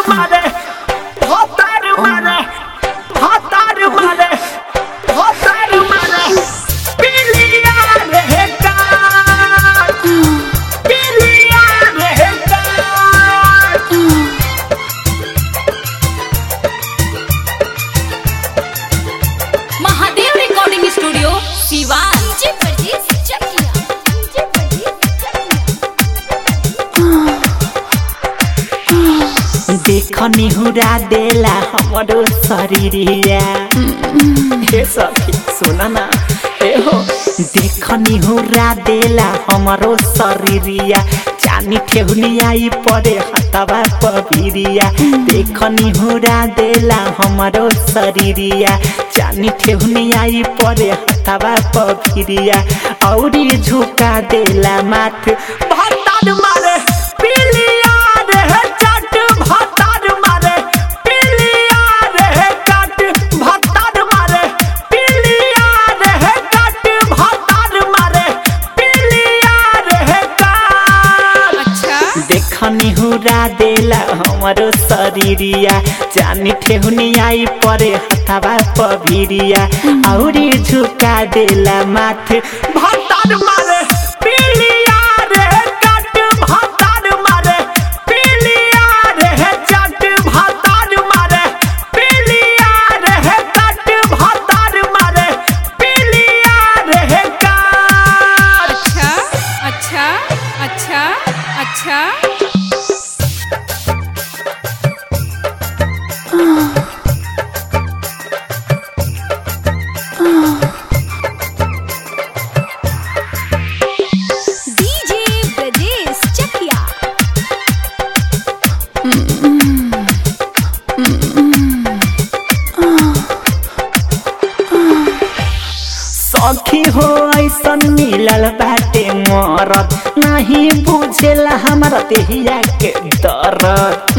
मारे भतार मारे भतार मारे भतार मारे पिलिया रे काट पिलिया रे काट Mahadev recording studio Siwan DJ Pardes Chakiya DJ Pardes चकिया देख निहुरा देला हमरो शरीरिया हे सखी सुन ना ए हो देख निहुरा देला हमरो शरीरिया चानी ठेहुनिया ई परे हतवा पबिरिया देख निहुरा देला हमरो शरीरिया चानी ठेहुनिया ई परे हतवा पबिरिया औरी झुका देला माथ भतार मारे पिलिया रे चट भतार मारे पिलिया रे कट भतार मारे पिलिया रे कट भतार मारे पिलिया रे कट अच्छा देखनी हुरा देला हमरो शरीरिया जानी ठेहुनिया ई परे हथवा पभिरिया औरी झुका देला माथ भतार मारे पिलिया रे कट भतार मारे पिलिया रे चट भतार मारे पिलिया रे कट भतार मारे पिलिया रे कट अच्छा अच्छा अच्छा अच्छा डीजे परदेस चकिया सखी हो ऐसन मिलल बाटे मरद नहीं बुझेला हमारा देहिया के दर्द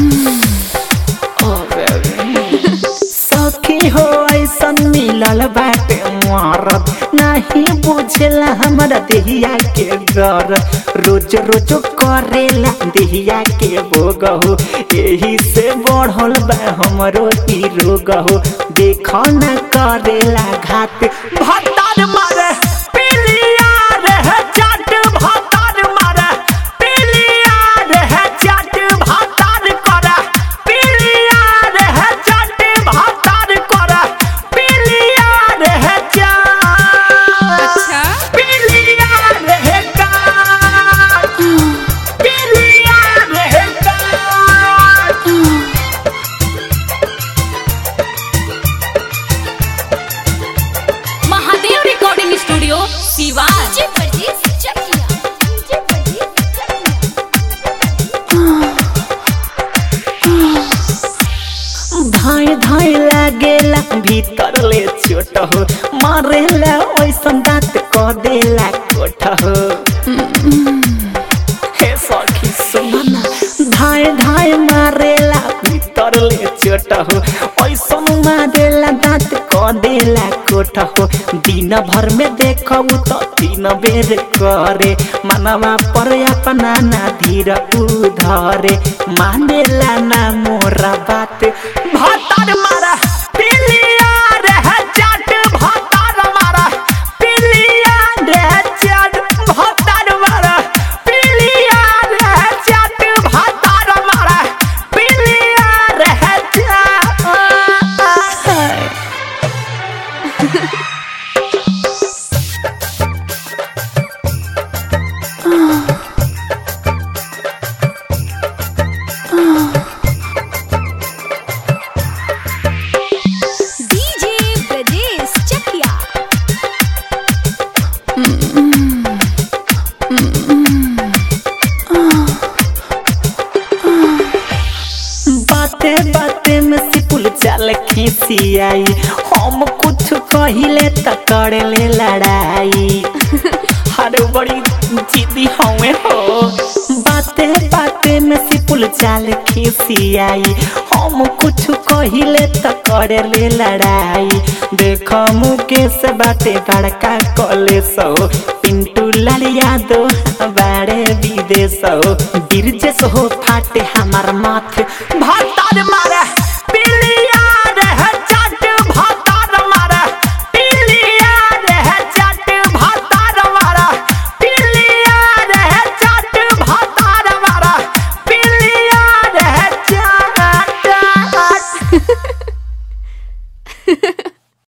ओ बेबी। सखी हो ऐसन मिलल बाटे मरद नहीं बुझेला हमारा देहिया के दर्द रोज रोज करेला देहिया के बोगहु एही से बढ़ल बा हमरो ई रोगहु देख न करेला घात भतार मारे पिलिया रे चट भतार मारे पिलिया रे चट भतार करे पिलिया रे चट भतार करे पिलिया रे चट अच्छा पिलिया रे काट पिलिया रे काट Mahadev recording studio Siwan DJ Pardes Chakiya DJ Pardes चकिया धाय धाय लागेला भीतर ले छोट हो मारेला ओइसन दांत क देला कोठ हो हे सखी सुमना धाय धाय मारेला भीतर ले छोट हो ओइसन मारेला दांत क देला कोठ हो दिन भर में देखबू तो तीन बेर करे मनवा पर अपना ना धीर उधरे मानेला ना मोरा बात भतार मारा पिलिया रे चट भतार मारा पिलिया रे चट भतार मारा पिलिया रे चट भतार मारा पिलिया रे चट डीजे परदेस चकिया बाते बाते में सिपुल चाल खिसियाई हम कुछ कहिले त करेले लड़ाई हर बड़ी जिदी हमें हो बाते बाते में सिपुल चाल खिसियाई हम कुछ कहिले त करेले लड़ाई देख मुकेश बाटे बड़का कॉलेज हो पिंटू लाल यादव बाड़े विधायक विदेश हो गिरजेस हो फाटे हमार माथे भातार मार